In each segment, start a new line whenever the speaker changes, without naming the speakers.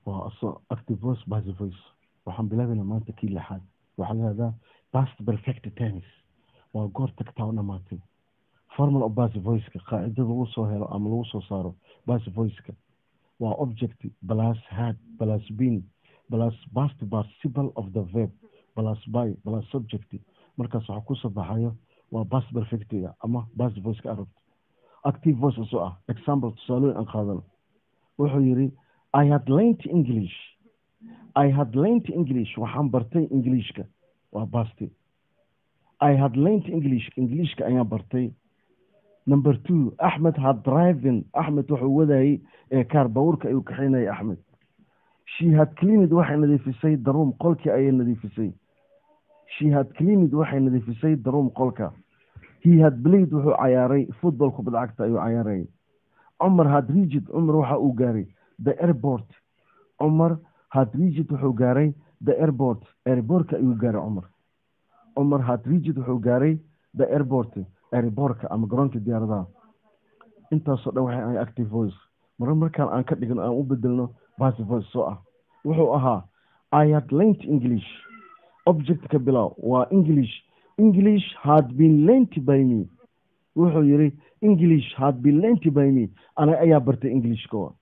waa aso active voice passive voice waxaan bilaabaynaa maanta kii lixaad waxaa la yihahdaa past perfect tennis waa goor tagtaa u dhamaatay formal of passive voiceka qaacidada lagu soo helo ama lagu soo saaro passive voiceka waa object plus had plus been plus past participle of the verb plus by plus subject markaas waxaa kusoo baxayo waa past perfectiga ama passive voiceka arabta active voice isoo ah example tusaalooyin aan qaadano wuxuu yidhi i had learned english i had learned english waxaan bartay englishka waa basti i had learned english englishka ayaan bartay number two axmed had driving axmed wuxuu wadayey ee kaar bawurka ayuu kaxaynayay axmed she had cleaned waxay nadiifisay daruum qolkii ayay nadiifisay she had cleaned waxay nadiifisay daruum qolka he had played wuxuu cayaaray football kubad cagta ayuu cayaarayay cumar had rigid cumar waxa uu gaaray the airport cumar had rigid wuxuu gaaray the airport airbortka ayuu gaaray cumar cumar had rigid wuxuu gaaray the airport airbortka ama garoonka diyaaradaha intaasoo dhan waxay ahay active voice marar markaan aan ka dhigno aan u bedelno passive voice soo ah wuxuu ahaa i had learned english object ka bilow waa english english had been learnt by me wuxuu yidhi english had been learnt by me ana ayaa bartay englishka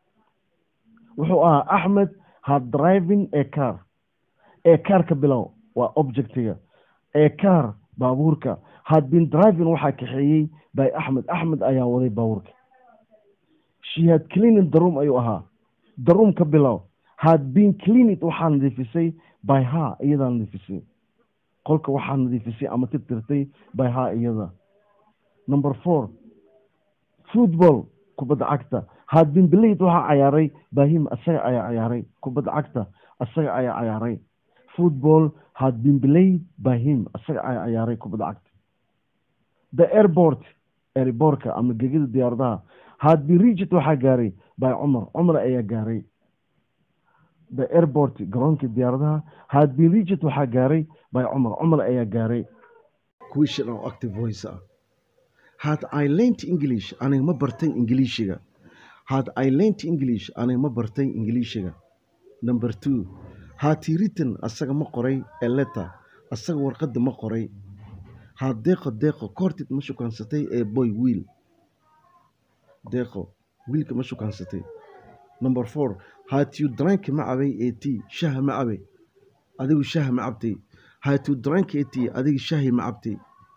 wuxuu ahaa axmed had driving a car ee car ka bilow waa objectiga ee car baabuurka had been driving waxaa kaxeeyey by axmed axmed ayaa waday baabuurka she had cleaning daruum ayuu ahaa daruum ka bilow had been cleaned waxaa nadiifisay by ha iyadaa nadiifisay qolka waxaa nadiifisay ama tirtirtay by ha iyada number four football kubadda cagta had been played waxaa cayaaray bahim asaga ayaa cayaaray kubadda cagta asaga ayaa cayaaray football had been played by him asaga ayaa cayaaray kubadda cagta the airport airbortka ama gegida diyaaradaha had been reached waxaa gaaray by cumar cumar ayaa gaaray the airport garoonka diyaaradaha had been reached waxaa gaaray by cumar cumar ayaa gaaray question oo active voice ah had i learnt english aniga ma bartay ingiliishiga had i learnt english aniga ma bartay ingiliishiga number two had he written asaga ma qoray a letter asaga warqadda ma qoray had deeqo deeqo koortid ma shukaansatay ee boy wiil deeqo wiilka ma shukaansatay number four had you drank ma cabay ee tea shaha ma cabay adigu shaha ma cabtay had you drank ee tea adiga shahi ma cabtay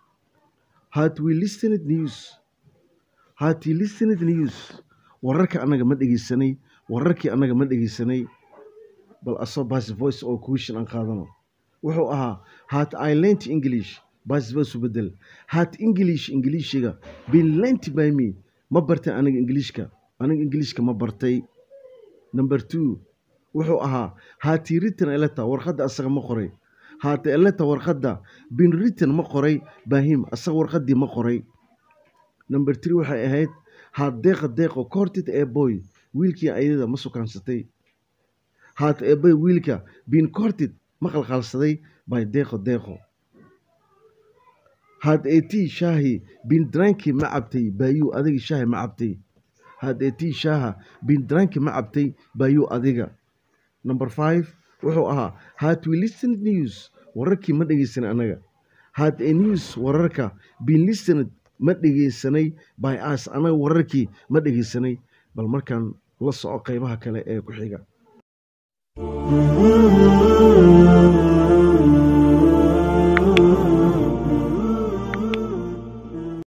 had we listened news had you listened news wararka annaga ma dhegeysanay wararkii annaga ma dhegeysanay bal asoo passive voice oo question aan qaadano wuxuu ahaa had i learnt english passive voice u bedel had english ingiliishiga been learnt by me ma bartay aniga ingiliishka aniga ingiliishka ma bartay number two wuxuu ahaa had he written a letter warqadda asaga ma qoray had a letter warqadda been written ma qoray by him asaga warqaddii ma qoray number three waxay ahayd had deeqa deeqo courted a boy wiilkii ayada ma sukaansatay had a boy wiilka been courted ma qalqaalsaday by deeqo deeqo had a tea shaahi been dranki ma cabtay bayu adiga shaahi ma cabtay had a tea shaaha been dranki ma cabtay bayu adiga number five wuxuu ahaa had we listened news wararkii ma dhegeysanay annaga had a news wararka been listened ma dhegeysanay by us annaga wararkii ma dhegeysanay bal markaan la soco qeybaha kale ee ku xiga